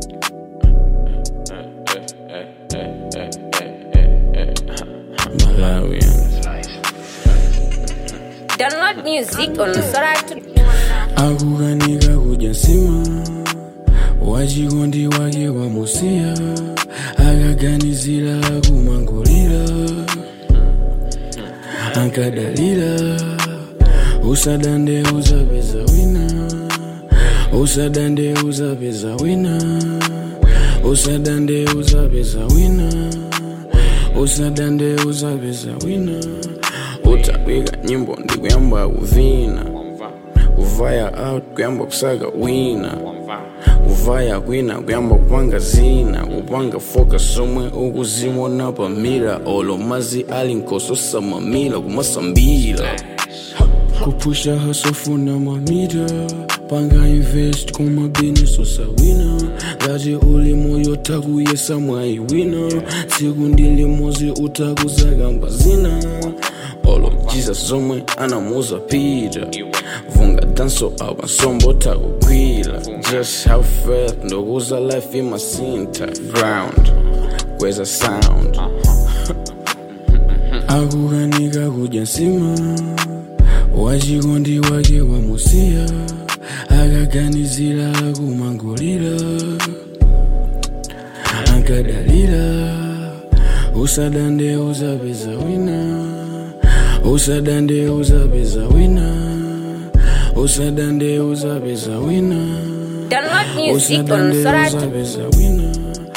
Malawian. Download music on Soratu. akukanika kudya nsima wachikondi wake wamusiya akaganizira kumangulira ankadalira usadande uzapeza wina usadande uzapeza wina usadande uzapeza wina usadande uzapeza wina utawika nyimbo ndikuyamba kuvina kuvaya out kuyamba kusaka wina kuvaya kwina kuyamba kupanga zina kupanga foka somwe ukuzimona pamira olo mazi ali nkososa mamila kumasambila kupusha hasofuna mamita panga invest kumabineso sawina ngati uli moyo takuyesa mwayi wina tsiku ndilimozi utakuzakamba zina olo jesus zomwe anamuza pita vunga danso apa nsombo takugwira just have faith ndokuza life imasinta ground kweza sound akukanika kudya nsima wachikondi wake wamusiya akaganizira kumangulira ankadalira usadande uzapeza wina usadande uzapeza wina usadande uzapeza wina Download music on usadande Soratu. uzapeza wina